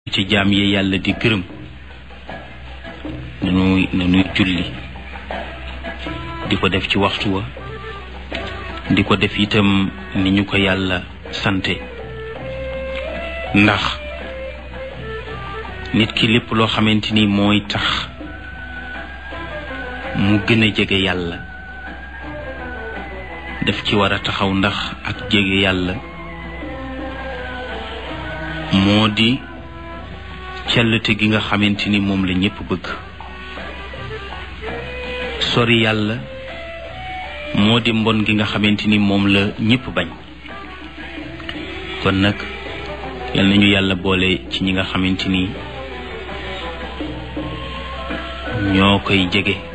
ci jaam yi yàlla di gërëm nanuy nanuy julli di ko def ci waxtu wa di ko def itam ni ñu ko yàlla sante ndax nit ki lépp loo xamante ni mooy tax mu gën a jege yàlla daf ci war a taxaw ndax ak jege yàlla moo di cellate gi nga xamante ni moom la ñépp bëgg sori yàlla moo di mbon gi nga xamante ni moom la ñépp bañ kon nag yal nañu yàlla boole ci ñi nga xamante ni ñoo koy jege